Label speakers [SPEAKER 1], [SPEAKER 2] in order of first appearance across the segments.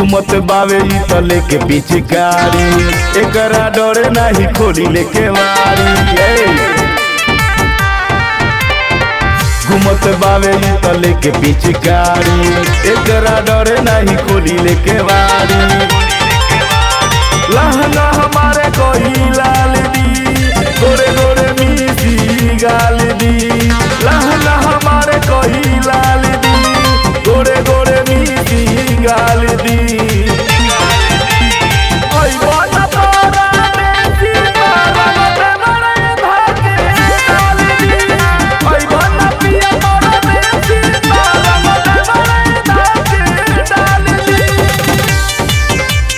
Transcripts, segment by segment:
[SPEAKER 1] घूमत बावे ई तले के पिचकारी एकरा डरे नाही खोली लेके वारी ए। घूमत बावे ई तले के पिचकारी एकरा डरे नाही खोली लेके वारी लहंगा हमारे कोई लाल दी गोरे गोरे मीठी गाल दी लहंगा हमारे कोई लाल दी गोरे गोरे मीठी गाल दी ओई बात तोरा देसी तारा मते मरे धाके डाल दी ओई बात पिया तोरा देसी तारा मते मरे धाके डाल दी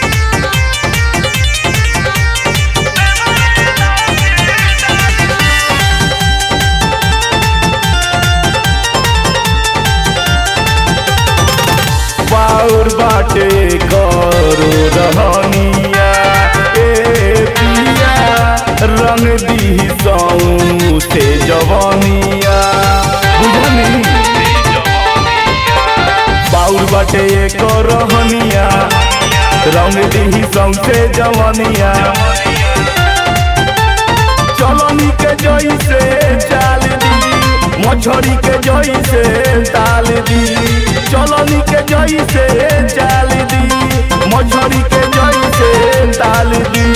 [SPEAKER 1] बाउर बाटे करो रहनिया ए पिया रंग दी सौ से जवनिया बुझनी बाउर बाटे करो रहनिया रंग दी सौ से जवनिया चलनी के जोई से चाल दी मछरी के जोई से ताल दी चलनी के जोई से चाल दी मछरी के जोई से ताल दी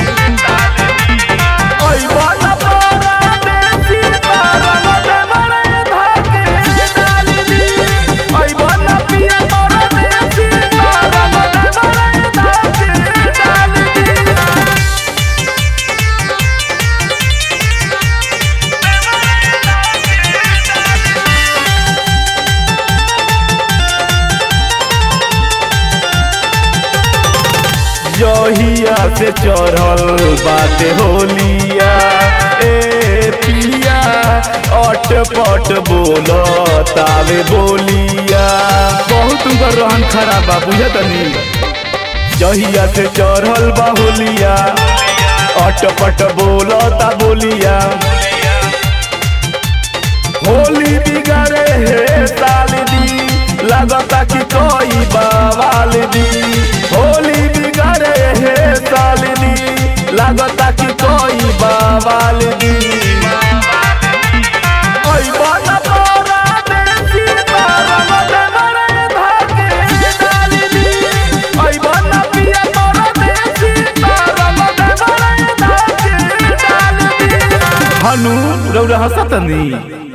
[SPEAKER 1] ओई बाला पारा देसी पारा मते मरे धाके डाल दी ओई बाला पिया पारा देसी पारा मते मरे धाके डाल दी जहिया से चढ़ल बाटे होलिया ए पिया अट पट बोल तावे बोलिया बहुत उनकर रहन खराब बा बुझतनी जहिया से चढ़ल बा होलिया अट पट बोल ता बोलिया होली बिगाड़े हे साल दी लगता कि कोई बवाल दी होली बिगाड़े हे साल दी लगता कि कोई बवाल दी ओई बाला तोरा देसी तारा मते मरे धाके डाल दी ओई बाला पिया तोरा देसी तारा मते मरे धाके डाल दी हनु रौरा हसतनी